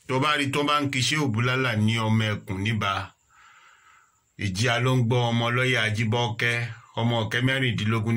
tó bá rí tó bá ń kí ṣé òbúlálà ní ọmọ ẹkùn níbà ìjìyà ló ń gbọ́ ọmọ lọ́yà ajíbọ́kẹ́ ọmọ ọ̀kẹ́ mẹ́rìndínlógún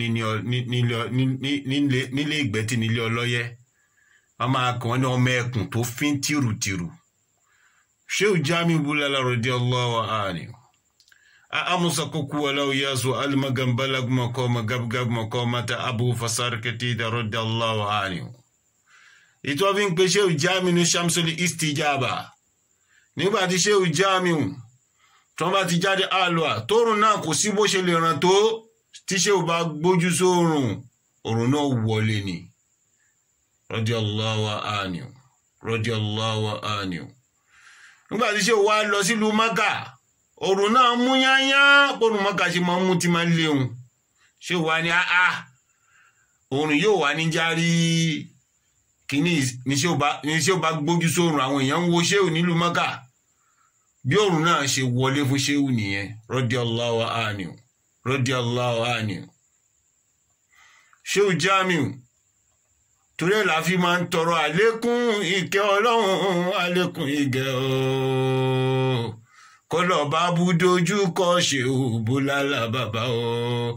nílé ìgbẹ́tì nílé ọlọ́yẹ wọ́n máa kàn wọ́n ní ọmọ ẹkùn tó fín tìrùtìrù ṣéù jámi búlálà radiyallahu anhu أمس كوكو ولو ياسو المغم بلغ مقام غبغب مقامة أبو فسار كتيد رضي الله عنه ìtọ́ fi ń pe ṣéù jámi ní shamsoli istijaba nígbà tí ṣéù jámi tó bá ti jáde àlùà tóòrùn náà kò sí bó ṣe lè ràn tó tí ṣéù bá gbójú sóòrùn òrùn náà wọlé ni radiyallahu anhu radiyallahu anhu nígbà tí ṣéù wá lọ sílùú Mákà òrùn náà mú yányá òrùn mọ́ka ṣe máa ń mú tí máa ń léhun ṣé wà ní àá òrùn yóò wà ní járí kìíní ní ṣé ó bá gbójú sórùn àwọn èèyàn ń wo ṣéwù nílùú mọ́ka bí òrùn náà ṣe wọlé fún ṣéwù nìyẹn radiyallahu anhu radiyallahu anhu ṣéwù Jamiu torí ẹ̀ la fi máa ń tọrọ àlékún ìkẹ́ ọlọ́run àlékún ìgẹ̀ ooo kọlọ bá bú dojú kọ ṣe ò búlálà bàbá o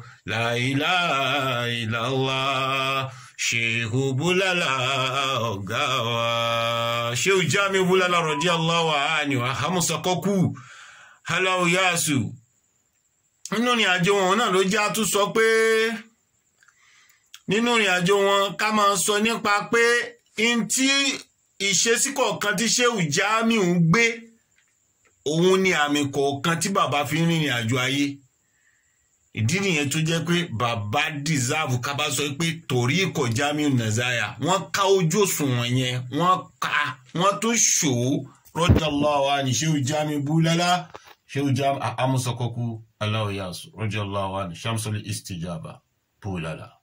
láìláìláwá ṣe ò búlálà ọgá wa ṣé ò já mi búlálà radiyallahu anhu àhámúsọkọkù aláwọ yáàsù nínú ìrìn àjò wọn náà ló já tún sọ pé nínú ìrìn àjò wọn ká máa sọ nípa pé ntí ìṣesí kọ̀ọ̀kan tí ṣé ò já mi ń gbé òun ni àmì kọ̀ọ̀kan tí bàbá fi ń rìnrìn àjò ayé ìdí nìyẹn tó jẹ́ pé bàbá deserve ká bá sọ pé torí ikọ̀ Jamiu Nazaya wọ́n ká ojú òṣùwọ̀n yẹn wọ́n ká wọ́n tún ṣò ó radiyallahu anhu Shehu Jamiu búlálá Shehu Jamiu amúsọkọkú aláwọ̀ yasù radiyallahu anhu Shamsul Istijaba búlálá.